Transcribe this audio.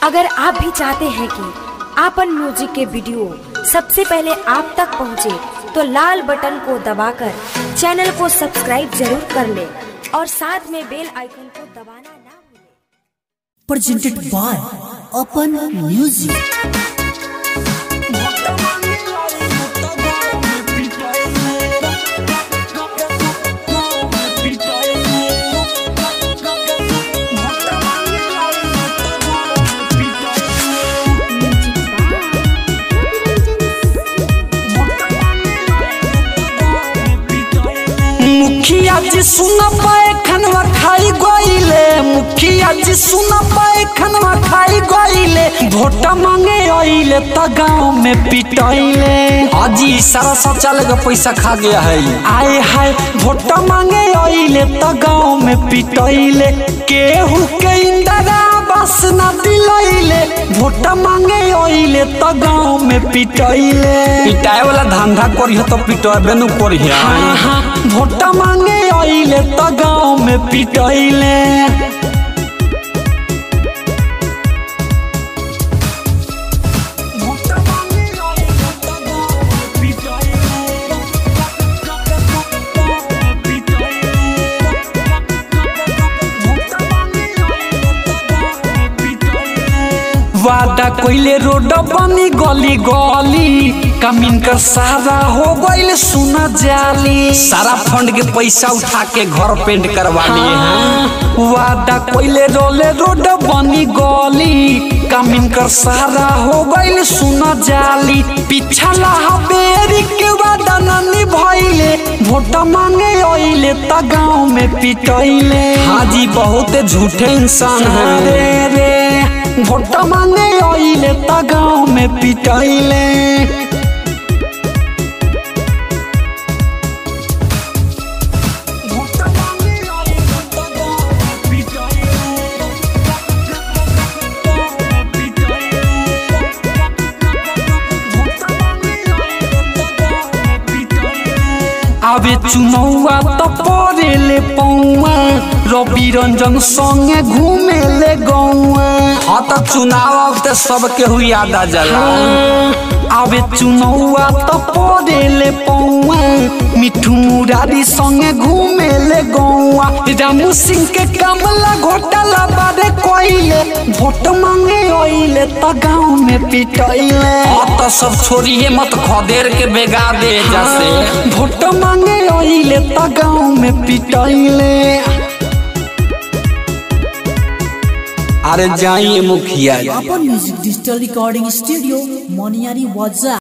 अगर आप भी चाहते हैं कि आपन म्यूजिक के वीडियो सबसे पहले आप तक पहुंचे, तो लाल बटन को दबाकर चैनल को सब्सक्राइब जरूर कर ले और साथ में बेल आइकन को दबाना ना भूलें। presented by Open Music. मुखिया जी सुन पाए खनवा खाई गईले मुखिया जी सुन पाए खनवा खाई गईले वोट मांगे आइले त गांव में पिटाइले हाजी सारा सब चलेगा पैसा खा गया है आए हाय वोट मांगे आइले त गांव में पिटाइले केहू के इंदिरा बस न दिलैले वोट मांगे आइले त गांव में पिटाइले पिटाए वाला धंधा करियो तो पिटाबे नु करियो हाँ हाँ वोट मांगे आइले त गांव में पिटाइले वादा कोइले रोड बनी गली गली कमीन कर सारा हो गइल सुना जाली सारा फंड के पैसा उठा के घर पेंट करवा लिए हैं वादा कोइले रोले रोड बनी गली कमीन कर सारा हो गइल सुना जाली पिछला हबेरी के वादा न निभइले वोट मांगे आइले त गांव में पिटइले हाजी बहुत झूठे इंसान हैं रे रे वोट मांगे आइले त गांव में पिटाइले आवे चुनौआ त परेले पौआ रवि रंजन संगे घूमे ले गौआ हाँ तो चुनाव अब तो सबके हुई याद आ जाला आवे चुनौआ त परेले पौआ मिठू मुरारी संगे घूमे ले गौआ रामू सिंह के कमला घोटाला बारे कोइले वोट मांगे ओइले त गांव में पिटइले हाँ तो सब छोड़िए मत खदेर के बेगा दे जैसे वोट मांगे ओइले त गांव में पिटइले अरे जाइए मुखिया जी Open Music Digital Recording Studio, Moniari Waza.